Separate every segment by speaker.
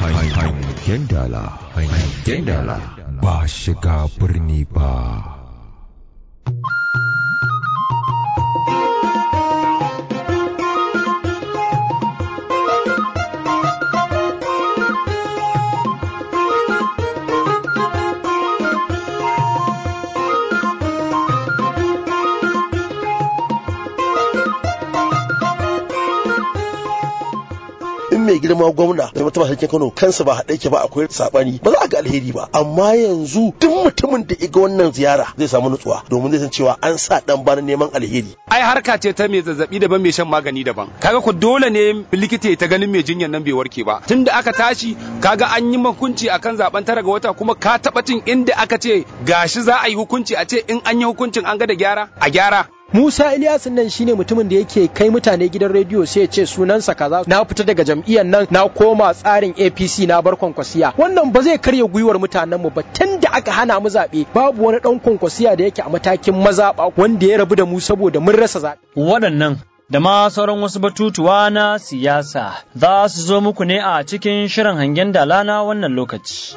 Speaker 1: hangen dala hangen dala ba shiga birni ba
Speaker 2: in mai girma gwamna da mutum sarkin Kano kansa ba haɗe ke ba akwai sabani ba za a ga alheri ba amma yanzu duk mutumin da iga wannan ziyara zai samu nutsuwa domin zai san cewa an sa dan bana neman alheri
Speaker 3: ai harka ce ta mai zazzabi daban mai shan magani daban kaga ku dole ne likita ta ganin mai jinyar nan bai warke ba tunda aka tashi kaga an yi hukunci akan zaben tara ga wata kuma ka taba cin inda aka ce gashi za a yi hukunci a ce in an yi hukuncin an ga da gyara a gyara
Speaker 4: Musa Ilyasin nan shine mutumin da yake kai mutane gidan rediyo sai ya ce sunansa kaza na fita daga jam'iyyar nan na koma tsarin APC na bar kwankwasiya wannan ba zai karya gwiwar mutanen mu ba tunda aka hana mu zaɓe babu wani ɗan kwankwasiya da yake a matakin mazaɓa wanda ya rabu da mu saboda mun rasa zaɓe.
Speaker 5: Waɗannan da ma sauran wasu batutuwa na siyasa za su zo muku ne a cikin shirin hangen dala na wannan lokaci.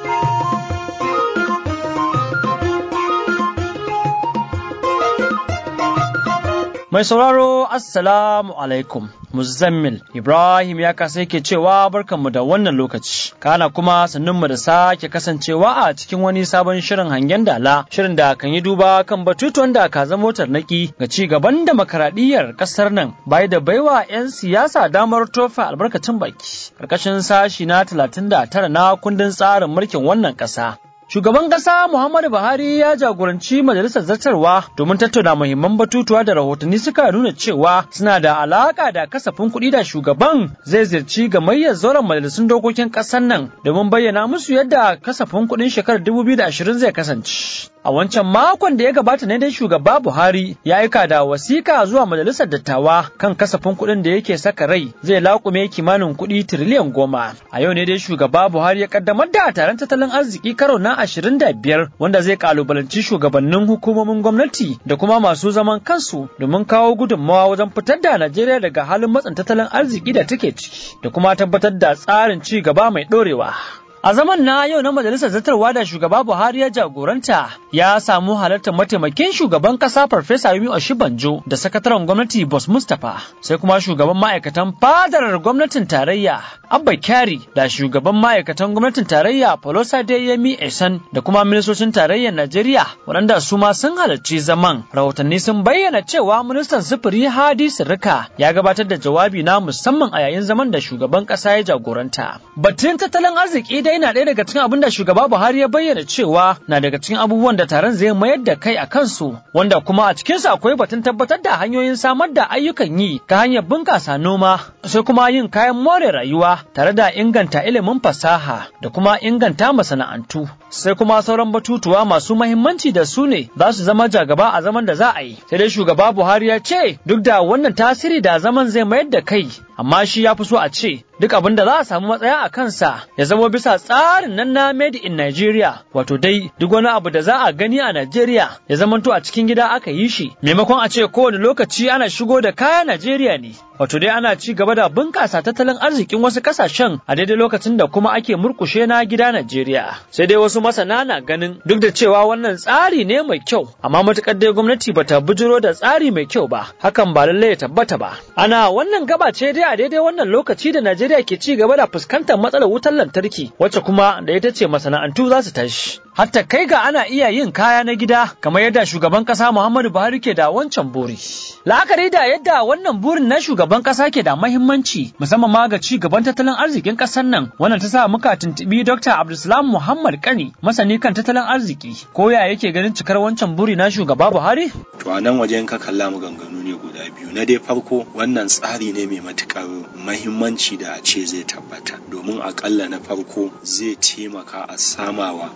Speaker 5: Mai sauraro Assalamu alaikum Muzammil Ibrahim ya kasa yake cewa barkanmu da wannan lokaci kana kuma sannunmu da sake kasancewa a cikin wani sabon shirin hangen dala shirin da kan yi duba kan batutuwan da ka zama tarnaki ga ci gaban demokaradiyyar kasar nan bai da baiwa 'yan siyasa damar tofa albarkacin baki karkashin sashi na 39 na kundin tsarin mulkin wannan kasa Shugaban ƙasa Muhammadu Buhari ya jagoranci majalisar zartarwa domin tattauna muhimman batutuwa da rahotanni suka nuna cewa suna da alaƙa da kasafin kuɗi da shugaban zai ziyarci gamayyar zauren majalisun dokokin ƙasar nan domin bayyana musu yadda kasafin kuɗin shekarar 2020 zai kasance. A wancan makon da ya gabata ne dai shugaba Buhari ya aika da wasika zuwa majalisar dattawa kan kasafin kuɗin da yake saka rai zai laƙume kimanin kuɗi tiriliyan goma. A yau ne dai shugaba Buhari ya kaddamar da taron tattalin arziki karo na ashirin da biyar wanda zai kalubalanci shugabannin hukumomin gwamnati da kuma masu zaman kansu domin kawo gudunmawa wajen fitar da Najeriya daga halin matsin tattalin arziki da take ciki da kuma tabbatar da tsarin ci gaba mai ɗorewa. A zaman na yau na majalisar zartarwa da shugaba Buhari ya jagoranta ya samu halartar mataimakin shugaban kasa Farfesa Yemi Oshibanjo da sakataren gwamnati Bos Mustapha sai kuma shugaban ma'aikatan fadar gwamnatin tarayya Abba Kyari da shugaban ma'aikatan gwamnatin tarayya Folosa Yemi Esan da kuma ministocin tarayyar Najeriya waɗanda su ma sun halarci zaman. Rahotanni sun bayyana cewa ministan sufuri Hadi Sirika ya gabatar da jawabi na musamman a yayin zaman da shugaban ƙasa ya jagoranta. Batun tattalin arziki dai na ɗaya daga cikin abin da shugaba Buhari ya bayyana cewa na daga cikin abubuwan da taron zai mayar da kai a kansu wanda kuma a cikinsu akwai batun tabbatar da hanyoyin samar da ayyukan yi ta hanyar bunƙasa noma sai kuma yin kayan more rayuwa tare da inganta ilimin fasaha da kuma inganta masana'antu sai kuma sauran batutuwa masu mahimmanci da su ne za su zama jagaba a zaman da za a yi sai dai shugaba Buhari ya ce duk da wannan tasiri da zaman zai mayar da kai amma shi ya fi so a ce duk abin da za a samu matsaya a kansa ya zama bisa tsarin nan na made in Nigeria wato dai duk wani abu da za a gani a Nigeria ya zamanto a cikin gida aka yi shi maimakon a ce kowane lokaci ana shigo da kaya Nigeria ne wato dai ana ci gaba da bunƙasa tattalin arzikin wasu ƙasashen a daidai lokacin da kuma ake murkushe na gida Najeriya sai dai wasu masana na ganin duk da cewa wannan tsari ne mai kyau amma matukar dai gwamnati bata bujiro da tsari mai kyau ba hakan ba lallai ya tabbata ba ana wannan gaba ce dai a daidai wannan lokaci da Najeriya ke ci gaba da fuskantar matsalar wutar lantarki wacce kuma da ita ce masana'antu za su tashi hatta kai ga ana iya yin kaya na gida kamar yadda shugaban kasa Muhammadu Buhari ke da wancan buri la'akari da yadda wannan burin na shugaban kasa ke da mahimmanci musamman ma ga ci gaban tattalin arzikin kasar nan wannan ta sa muka tuntubi Dr. Abdulsalam Muhammad Kani masani kan tattalin arziki ko ya yake ganin cikar wancan buri na shugaba Buhari
Speaker 6: to a nan wajen ka kalla maganganu ne guda biyu na dai farko wannan tsari ne mai matukar mahimmanci da a ce zai tabbata domin akalla na farko zai taimaka a samawa miliyoyi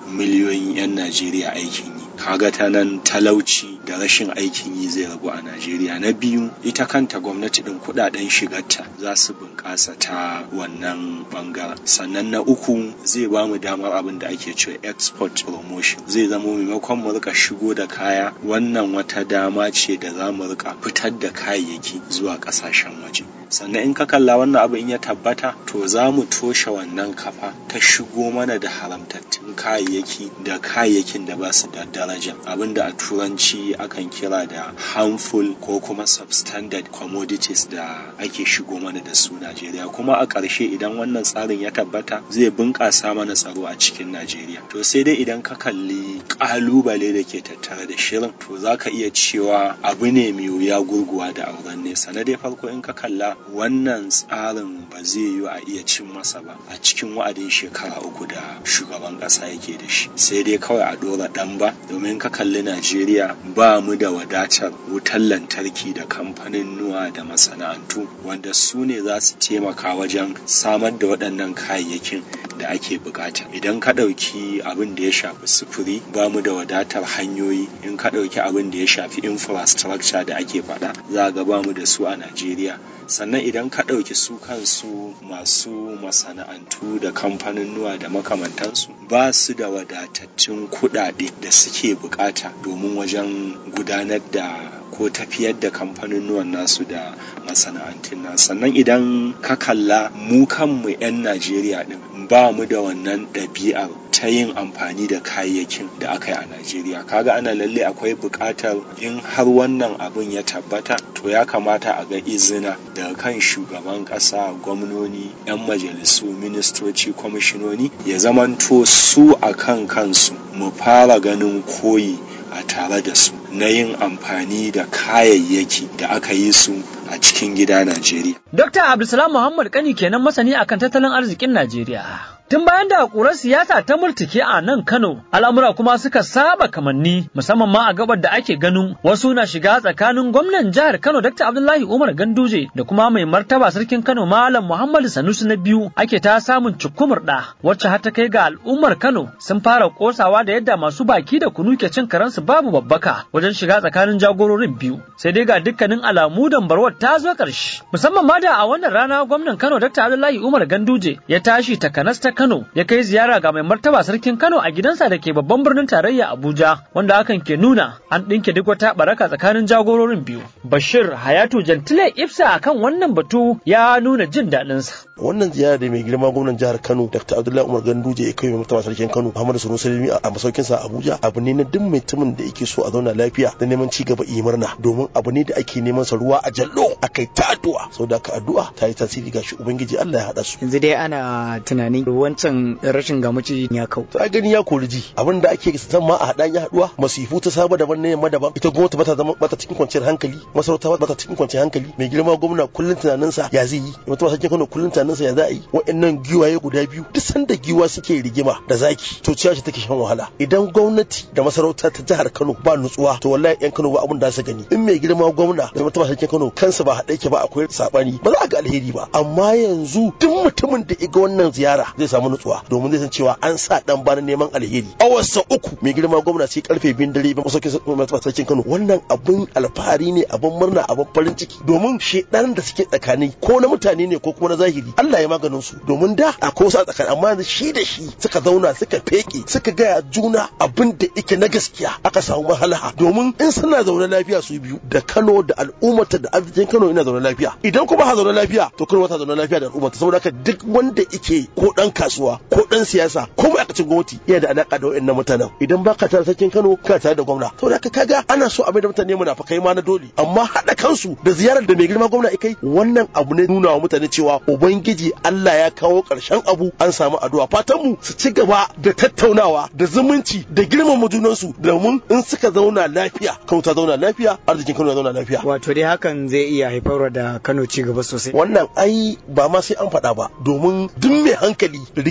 Speaker 6: miliyoyin 'yan Najeriya aikin yi kaga ta nan talauci da rashin aikin yi zai ragu a Najeriya na biyu ita kanta gwamnati din kudaden shigarta za su bunƙasa ta wannan bangaren sannan na uku zai ba mu damar abin da ake cewa export promotion zai zama maimakon mu rika shigo da kaya wannan wata dama ce da za mu rika fitar da kayayyaki zuwa ƙasashen waje sannan in ka kalla wannan abu in ya tabbata to za mu toshe wannan kafa ta shigo mana da haramtattun kayayyaki da kayayyakin da ba su da daraja abinda a turanci akan kira da harmful ko kuma substandard commodities da ake shigo mana da su Najeriya kuma a ƙarshe idan wannan tsarin ya tabbata zai bunƙasa mana tsaro a cikin Najeriya to sai dai idan ka kalli ƙalubale da ke tattare da shirin to za ka iya cewa abu ne mai wuya gurguwa da auren nesa na dai farko in ka kalla wannan tsarin ba zai yiwu a iya cin masa ba a cikin wa'adin shekara uku da shugaban ƙasa yake da shi sai dai kawai a ɗora ɗan ba domin ka kalli najeriya ba mu da wadatar wutar lantarki da kamfanin nuwa da masana'antu wanda su ne za su taimaka wajen samar da waɗannan kayayyakin da ake bukata idan ka ɗauki abin da ya shafi sufuri ba mu da wadatar hanyoyi in ka ɗauki abin da ya shafi infrastructure da ake faɗa za ga ba mu da su a najeriya sannan idan ka ɗauki su kansu masu masana'antu da kamfaninnuwa da makamantansu ba su da wadatattun kuɗaɗe da suke bukata domin wajen gudanar da ko tafiyar da kamfaninnuwan nasu da masana'antun nasu sannan idan ka kalla mu kanmu 'yan najeriya ɗin ba mu da wannan ɗabi'ar ta yin amfani da kayayyakin da aka yi a najeriya kaga ana lalle akwai buƙatar in har wannan abun ya tabbata to ya kamata a ga izina daga kan shugaban ƙasa gwamnoni 'yan majalisu ministoci kwamishinoni ya zamanto su a kan kansu mu fara ganin koyi a tare da su na yin amfani da kayayyaki da aka yi su a cikin gida Najeriya.
Speaker 5: Dr. Abdulsalam Muhammad Kani kenan masani akan tattalin arzikin Najeriya. Tun bayan da ƙurar siyasa ta murtuke a nan Kano, al'amura kuma suka saba kamanni musamman ma a gabar da ake ganin wasu na shiga tsakanin gwamnan jihar Kano Dr. Abdullahi Umar Ganduje da kuma mai martaba sarkin Kano Malam Muhammadu Sanusi na biyu ake ta samun cikumur da wacce har ta kai ga al'ummar Kano sun fara kosawa da yadda masu baki da kunu ke cin karansu babu babbaka wajen shiga tsakanin jagororin biyu. Sai dai ga dukkanin alamu dambarwar ta zo ƙarshe. Musamman ma da a wannan rana gwamnan Kano Dr. Abdullahi Umar Ganduje ya tashi takanas ta Kano ya kai ziyara ga mai martaba sarkin Kano a gidansa da ke babban birnin tarayya Abuja wanda hakan ke nuna an ɗinke duk wata baraka tsakanin jagororin biyu. Bashir Hayatu Jantile Ifsa akan wannan batu ya nuna jin daɗinsa.
Speaker 2: wannan ziyara da mai girma gwamnan jihar Kano Dr. Abdullahi Umar Ganduje ya kai mai martaba sarkin Kano Muhammadu Sanusi Limi a masaukin sa Abuja abu ne na duk mutumin da yake so a zauna lafiya da neman ci gaba yi murna domin abu ne da ake neman sa ruwa a jallo akai ta addu'a saboda ka addu'a ta yi tasiri ga shi ubangiji Allah ya hada su
Speaker 7: yanzu dai ana tunanin wancan rashin gamuci ya kau
Speaker 2: to ai gani ya kori ji abin da ake san ma a hadan ya haduwa masifu ta saba daban ne yamma daban ita gwamnati bata zama bata cikin kwanciyar hankali masarauta bata cikin kwanciyar hankali mai girma gwamna kullun tunanin sa ya zai yi mutum sarkin Kano kullun tunanin sa ya za a yi wa'annan giwaye guda biyu duk sanda giwa suke rigima da zaki to ciya ce take shan wahala idan gwamnati da masarauta ta jihar Kano ba nutsuwa to wallahi yan Kano ba abin da su gani in mai girma gwamna da mutum sarkin Kano kansa ba haɗe ke ba akwai sabani ba za a ga alheri ba amma yanzu duk mutumin da iga wannan ziyara zai samu nutsuwa domin zai san cewa an sa dan bana neman alheri awarsa uku mai girma gwamna sai karfe biyun dare ba masaukin sarkin Kano wannan abun alfahari ne abun murna abun farin ciki domin shedan da suke tsakani ko na mutane ne ko kuma na zahiri Allah ya maganin su domin da akwai wasu a tsakani amma yanzu shi da shi suka zauna suka feke suka gaya juna abin da yake na gaskiya aka samu mahalaha domin in suna zaune lafiya su biyu da Kano da al'ummata da arzikin Kano ina zaune lafiya idan kuma ha zaune lafiya to Kano ta zaune lafiya da al'ummata saboda haka duk wanda yake ko dan kasuwa ko dan siyasa ko ma'aikacin gwamnati yana da alaka da wayannan mutanen idan baka tare sarkin Kano kana tare da gwamna saboda haka kaga ana so a mai da mutane munafakai ma na dole amma haɗa kansu da ziyarar da mai girma gwamna kai wannan abu ne nuna wa mutane cewa ubangiji Allah ya kawo ƙarshen abu an samu addu'a fatan mu su ci gaba da tattaunawa da zumunci da girmama junansu domin in suka zauna lafiya Kano ta zauna lafiya arzikin Kano ya zauna lafiya
Speaker 7: wato dai hakan zai iya haifar da Kano ci gaba sosai
Speaker 2: wannan ai ba ma sai an faɗa ba domin duk mai hankali rigimar su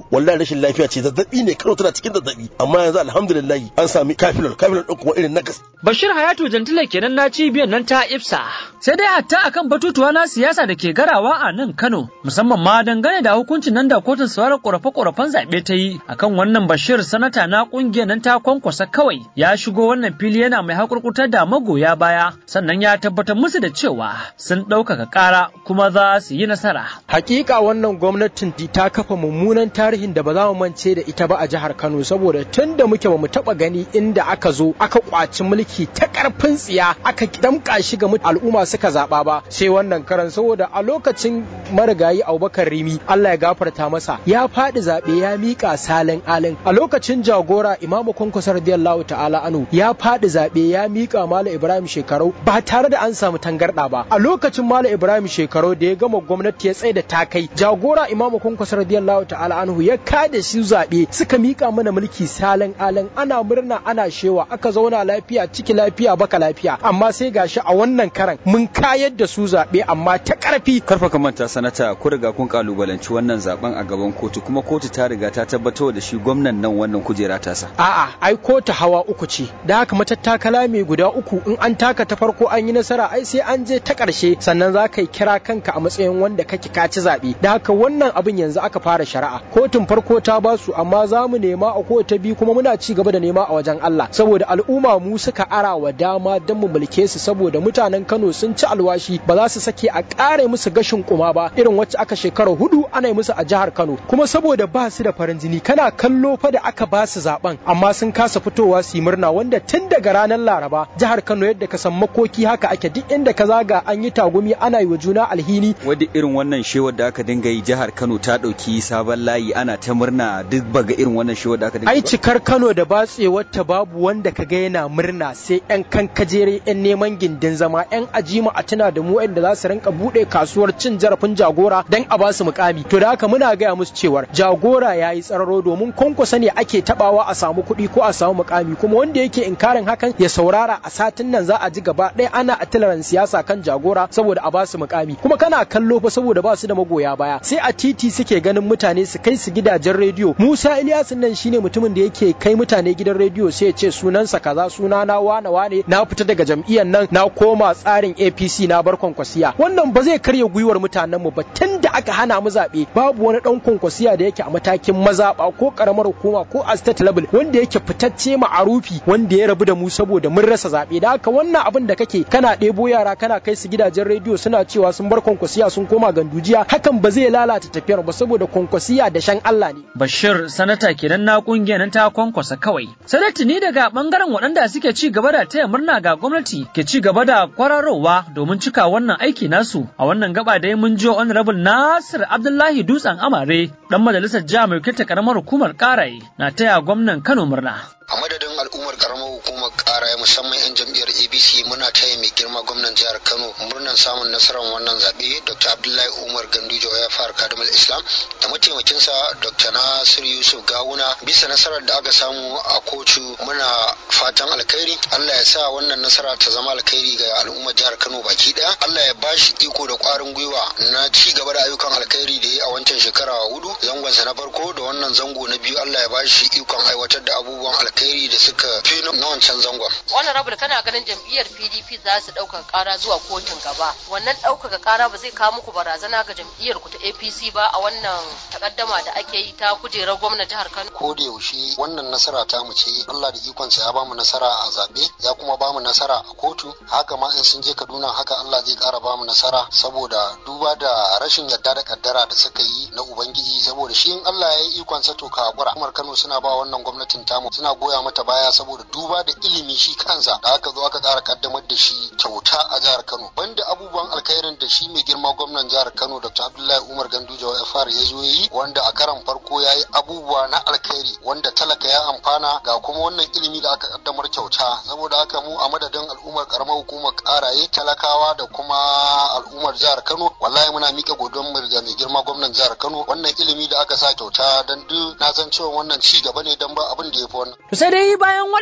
Speaker 2: Kano wallahi rashin lafiya ce zazzabi ne Kano tana cikin zazzabi amma yanzu alhamdulillah an sami kafilol kafilol din kuma irin nakas
Speaker 5: Bashir Hayatu Jantile kenan na cibiyar nan ta Ifsa. Sai dai hatta akan batutuwa na siyasa da ke garawa a nan Kano, musamman ma dangane da hukuncin nan da kotun sauraron ƙorafe-ƙorafen zaɓe ta yi akan wannan Bashir sanata na ƙungiyar nan ta kwankwasa kawai ya shigo wannan fili yana mai hakurkutar da magoya baya sannan ya tabbatar musu da cewa sun ɗaukaka ƙara kuma za su yi nasara.
Speaker 4: Hakika wannan gwamnatin ta kafa mummunan tarihin da ba za mu mance da ita ba a jihar Kano saboda tun da muke ba mu taɓa gani inda aka zo aka kwaci mulki ta ƙarfin tsiya aka damƙa shi ga al'umma suka zaɓa ba sai wannan karan saboda a lokacin marigayi Abubakar Rimi Allah ya gafarta masa ya faɗi zaɓe ya miƙa salin alin a lokacin jagora Imamu Kwankwaso radiyallahu ta'ala anu ya faɗi zaɓe ya miƙa Malam Ibrahim Shekarau ba tare da an samu tangarɗa ba a lokacin Malam Ibrahim Shekarau da ya gama gwamnati ya tsaye da takai jagora Imamu Kwankwaso radiyallahu ta'ala anhu ya kada shi zaɓe suka miƙa mana mulki salin alin ana murna ana shewa aka zauna lafiya ciki lafiya baka lafiya amma sai gashi a wannan karan mun kayar da su zaɓe amma ta ƙarfi
Speaker 8: karfa ka manta sanata ku riga kun kalubalanci wannan zaben a gaban kotu kuma kotu ta riga ta tabbatar da shi gwamnan nan wannan kujera ta sa
Speaker 4: a'a ai kotu hawa uku ce da haka matattakala mai guda uku in an taka ta farko an yi nasara ai sai an je ta ƙarshe sannan za ka yi kira kanka a matsayin wanda kake ka ci zaɓe da haka wannan abin yanzu aka fara shari'a kotun farko ta basu amma za mu nema a kotu ta biyu kuma muna ci gaba da nema a wajen Allah saboda al'umma mu suka ara wa dama don mu mulke su saboda mutanen Kano sun ci alwashi ba za su sake a ƙare musu gashin kuma ba irin wacce aka shekara hudu ana yi musu a jihar Kano kuma saboda ba su da farin jini kana kallo fa da aka ba su zaben amma sun kasa fitowa su yi murna wanda tun daga ranar Laraba jihar Kano yadda ka san makoki haka ake duk inda ka zaga an yi tagumi ana yi wa juna alhini
Speaker 8: wadda irin wannan shewar da aka dinga yi jihar Kano ta ɗauki sabon layi ana ta murna duk baga irin wannan shewar da aka dinga
Speaker 4: ai cikar Kano da batsewar ta babu wanda ka ga yana murna sai yan kankajere yan neman gindin zama yan ajima a tuna da mu yadda za su rinka bude kasuwar cin zarafin jagora dan a basu mukami to da haka muna gaya musu cewar jagora ya yi tsararo domin kwankwasa ne ake tabawa a samu kuɗi ko a samu mukami kuma wanda yake inkarin hakan ya saurara a satin nan za a ji gaba ɗaya ana atilaran siyasa kan jagora saboda a basu mukami kuma kana kallo fa saboda ba su da magoya baya sai a titi suke ganin mutane su kai su gidajen rediyo Musa Ilyasin nan shine mutumin da yake kai mutane gidan rediyo sai ya ce sunansa kaza suna na wane wane na fita daga jam'iyyar nan na koma tsarin APC na bar kwankwasiya wannan ba zai karya gwiwar mutanen mu ba tun da aka hana mu zaɓe babu wani ɗan kwankwasiya da yake a matakin mazaɓa ko ƙaramar hukuma ko a state level wanda yake fitacce ma'arufi wanda ya rabu da mu saboda mun rasa zaɓe da haka wannan abin da kake kana ɗebo yara kana kai su gidajen rediyo suna cewa sun bar kwankwasiya sun koma gandujiya hakan ba zai lalata tafiyar ba saboda kwankwasiya da shan Allah ne.
Speaker 5: Bashir sanata kenan na kungiyar nan ta kwankwasa kawai. Sanati ne daga bangaren waɗanda suke ci gaba da taya murna ga gwamnati ke ci gaba da kwararowa domin cika wannan aiki nasu a wannan gaba da mun ji honorable Nasir Abdullahi Dutsen Amare dan majalisar jiha mai ta karamar hukumar Karaye na taya gwamnan Kano murna.
Speaker 9: a madadin al'ummar karamar hukumar kara musamman 'yan jam'iyyar abc muna taya mai girma gwamnan jihar kano murnar samun nasarar wannan zaɓe dr abdullahi umar gandujo ya fara kadamar islam da mataimakinsa dr nasir yusuf gawuna bisa nasarar da aka samu a kotu muna fatan alkhairi allah ya sa wannan nasara ta zama alkhairi ga al'ummar jihar kano baki daya allah ya bashi iko da kwarin gwiwa na ci gaba da ayyukan alkhairi da ya a wancan shekara hudu zangonsa na farko da wannan zango na biyu allah ya bashi ikon aiwatar da abubuwan alkhairi alkhairi da suka fi na wancan zangon.
Speaker 10: Wannan rabu kana ganin jam'iyyar PDP za su ɗaukaka ƙara zuwa kotun gaba. Wannan ɗaukaka ƙara ba zai kawo muku barazana ga jam'iyyar ku ta APC ba a wannan takaddama da ake yi ta kujerar gwamnan jihar Kano.
Speaker 9: Ko da yaushe wannan nasara ta mu ce Allah da ikonsa ya bamu nasara a zaɓe ya kuma bamu nasara a kotu haka ma in sun je Kaduna haka Allah zai ƙara bamu nasara saboda duba da rashin yarda da kaddara da suka yi na Ubangiji saboda shi in Allah ya yi ikonsa to ka hakura. Umar Kano suna ba wannan gwamnatin tamu suna goya mata baya saboda duba da ilimi shi kansa da aka zo aka ƙara kaddamar da shi kyauta a jihar Kano banda abubuwan alkhairin da shi mai girma gwamnan jihar Kano Dr. Abdullahi Umar Ganduje ya fara ya zo yi wanda a karan farko ya yi abubuwa na alkhairi wanda talaka ya amfana ga kuma wannan ilimi da aka kaddamar kyauta saboda haka mu a madadin al'ummar karamar hukumar karaye talakawa da kuma al'ummar jihar Kano wallahi muna mika godon mu ga mai girma gwamnan jihar Kano wannan ilimi da aka sa kyauta dan duk na san cewa wannan ci gaba ne dan ba abin da ya fi wannan
Speaker 5: To sai dai bayan waɗannan kalaman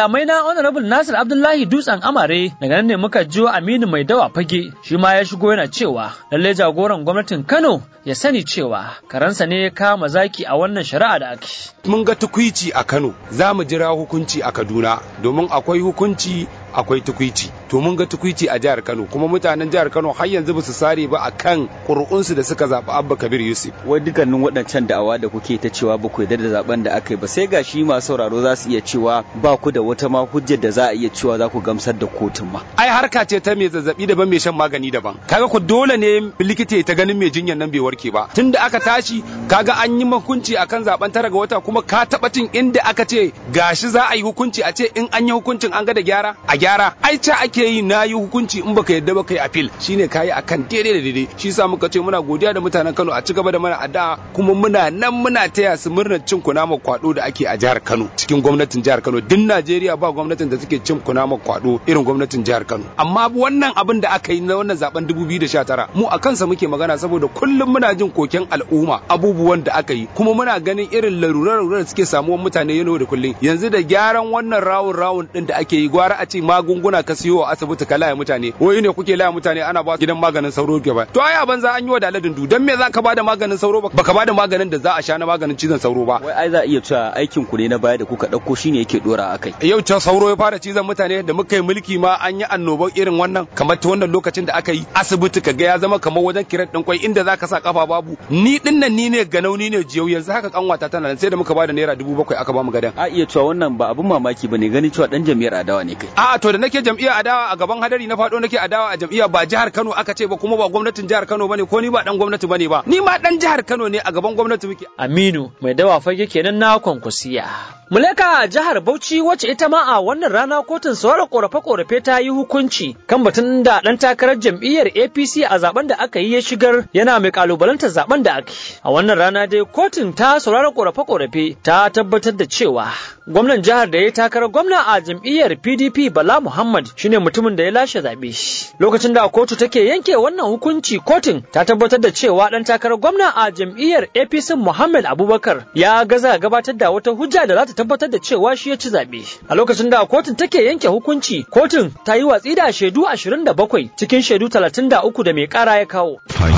Speaker 5: kalamai na Honorable Nasir Abdullahi Dutsen Amare daga nan ne muka jiyo Aminu Mai Dawa Fage shi ma ya shigo yana cewa lalle jagoran gwamnatin Kano ya sani cewa karansa ne ya kama zaki a wannan shari'a da ake.
Speaker 3: mun ga tukwici a Kano za mu jira hukunci a Kaduna domin akwai hukunci akwai tukwici to mun ga tukwici a jihar Kano kuma mutanen jihar Kano har yanzu ba su sare ba akan ƙuri'unsu da suka zaɓi Abba Kabir Yusuf
Speaker 8: wai dukkanin waɗancan da'awa da kuke ta cewa ba ku yarda da zaben da aka yi ba sai ga shi masu sauraro za su iya cewa ba ku da wata ma hujjar da za a iya cewa za ku gamsar da kotun ma
Speaker 3: ai harka ce ta mai zazzabi daban mai shan magani daban kaga ku dole ne likita ya ta ganin mai jinyan nan bai warke ba tunda aka tashi kaga an yi hukunci akan zaben tara ga wata kuma ka taɓa cin inda aka ce gashi za a yi hukunci a ce in an yi hukuncin an ga da gyara a gyara ai ca ake yi na yi hukunci in baka yadda baka yi appeal shine kayi akan daidai da daidai shi yasa muka ce muna godiya da mutanen Kano a ci gaba da mana addu'a kuma muna nan muna taya su murnar cin kunamar kwado da ake a jihar Kano cikin gwamnatin jihar Kano duk Najeriya ba gwamnatin da suke cin kunamar kwado irin gwamnatin jihar Kano amma wannan abin da aka yi na wannan zaben 2019 mu a kansa muke magana saboda kullum muna jin koken al'umma abubuwan da aka yi kuma muna ganin irin larurar da suke samuwan mutane yano da kullum yanzu da gyaran wannan rawun rawun din da ake yi gwara a ce magunguna ka siyo a asibiti ka laya mutane wai ne kuke laya mutane ana ba gidan maganin sauro gaba to ai banza an yi wa daladin du dan me za ka bada maganin sauro ba baka bada maganin da za a sha na maganin cizon sauro ba
Speaker 8: wai ai za a iya cewa aikin ku ne na baya da kuka ɗauko shine yake dora akai
Speaker 3: yau can sauro ya fara cizon mutane da muka yi mulki ma an yi annobar irin wannan kamar ta wannan lokacin da aka yi asibiti ka ga ya zama kamar wajen kiran din kwai inda zaka sa kafa babu ni din nan ni ne ganau ni ne jiyau yanzu haka kanwata tana nan sai da muka bada naira dubu bakwai aka bamu gadan
Speaker 8: a iya cewa wannan ba abun mamaki bane ganin cewa dan jam'iyyar adawa ne kai
Speaker 3: a to da nake jam'iyyar adawa a gaban hadari na fado nake adawa a jam'iyya ba jihar Kano aka ce ba kuma ba gwamnatin jihar Kano bane ko ni ba dan gwamnati bane ba ni ma dan jihar Kano ne a gaban gwamnati muke
Speaker 5: Aminu mai dawa fage kenan na kwankwasiya Muleka jihar Bauchi wacce ita ma a wannan rana kotun sauraron korafe-korafe ta yi hukunci kan batun da ɗan takarar jam'iyyar APC a zaben da aka yi ya shigar yana mai kalubalantar zaben da aka yi. A wannan rana dai kotun ta sauraron korafe-korafe ta tabbatar da cewa gwamnan jihar da ya takarar gwamna a jam'iyyar PDP Bala Muhammad shine mutumin da ya lashe zaɓe. Lokacin da kotu take yanke wannan hukunci kotun ta tabbatar da cewa ɗan takarar gwamna a jam'iyyar APC Muhammad Abubakar ya gaza gabatar da wata hujja da za ta tabbatar da cewa shi ya ci zaɓe. A lokacin da kotun take yanke hukunci, kotun ta yi watsi da shaidu 27 cikin shaidu 33 da mai ƙara ya kawo.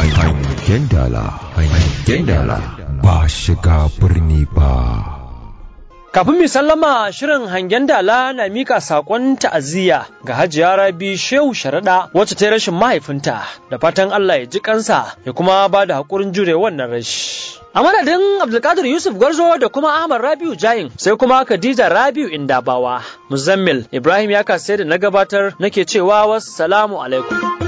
Speaker 1: Hangen dala, hangen dala, ba shiga birni ba.
Speaker 5: Kafin mu sallama shirin hangen dala na mika sakon ta'aziyya ga Hajiya Rabi Shehu Sharaɗa wacce ta yi rashin mahaifinta da fatan Allah ya ji kansa ya kuma ba da haƙurin jure wannan rashi. A madadin Abdulkadir Yusuf Gwarzo da kuma Ahmad Rabiu Jayin sai kuma Khadija Rabiu Indabawa. Muzammil Ibrahim ya kasai da na gabatar nake cewa wassalamu alaikum.